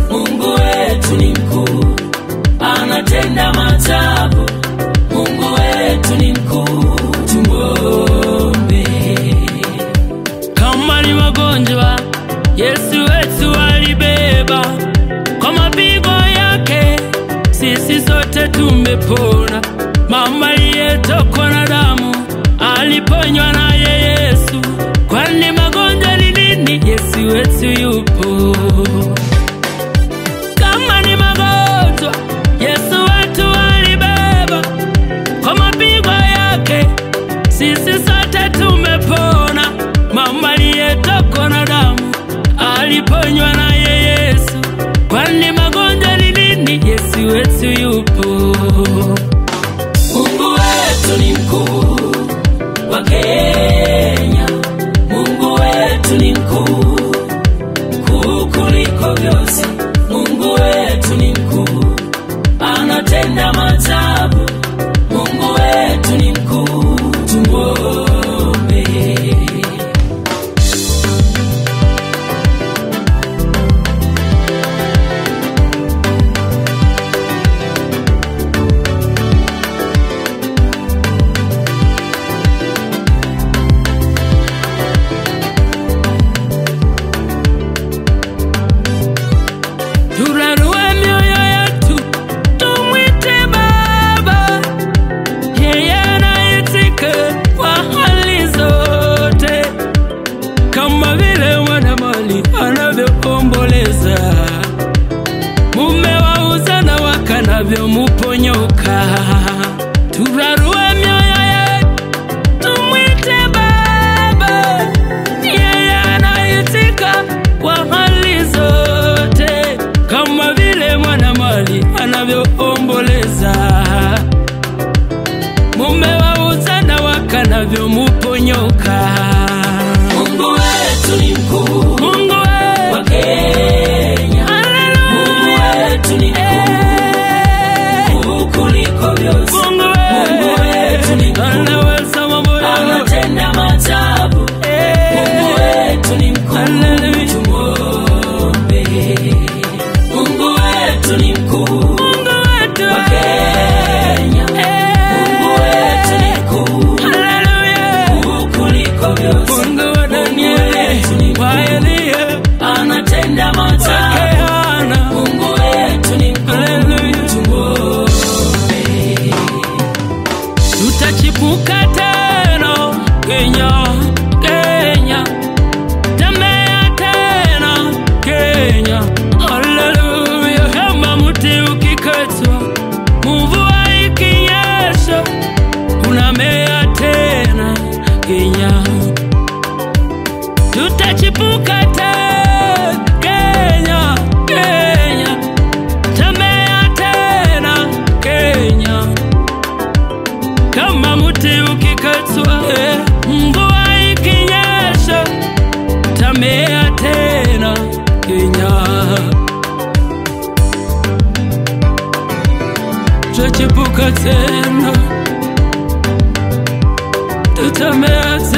Mungu wetu ni mkuu, anatenda maajabu. Mungu wetu ni mkuu, tumwombe. Kama ni magonjwa, Yesu wetu alibeba kwa mapigo yake, sisi sote tumepona. Mama aliyetokwa na damu aliponywa naye Yesu. Kwani magonjwa ni nini? Yesu wetu yupo. Kama ni magonjwa, Yesu wetu alibeba kwa mapigo yake, sisi sote tumepona. Mama aliyetokwa na damu aliponywa naye Yesu. Kwani magonjwa ni nini? Yesu wetu yupo. Mungu wetu ni mkuu wa Kenya. Mungu wetu ni mkuu, mkuu kuliko vyote. Mungu wetu ni mkuu, anatenda maajabu. Mungu wetu ni mkuu, tumwombe. Turarue mioyo yetu, tumwite Baba, yeye anaitika kwa hali zote, kama vile mwanamali anavyoomboleza mume wa uzana wake anavyomuponyoka. Turarue mioyo yetu, tumwite Baba, yeye anaitika kwa hali zote, kama vile mwanamali anavyoomboleza mume wa uzana wake anavyomuponyoka. Mungu wetu ni mkuu Mungu we, wa Kenya. Mungu wetu ni mkuu, mkuu kuliko vyote. Mungu Mungu wetu ni mkuu, anaweza mambo yote. anatenda maajabu. Mungu wetu ni mkuu, Hallelujah. tumwombe. Mungu wetu ni mkuu Mungu wetu wa Kenya. Mungu wetu ni mkuu, Hallelujah. mkuu kuliko vyote. Mungu wa wetu ni Danieli, mkuu. wa Eliya, Anatenda wa maajabu. Keana. Mungu wetu ni mkuu, Hallelujah. tumwombe. tutachipuka tena Kenya, Kenya, tembea tena Kenya, haleluya. Kama mti ukikatwa, mvua ikinyesha, unamea tena Kenya, tutachipuka tena Kenya, Kenya, tembea tena Kenya kama mti ukikatwa, eh, mvua ikinyesha, tamea tena Kenya, tutachipuka tena, tutamea tena.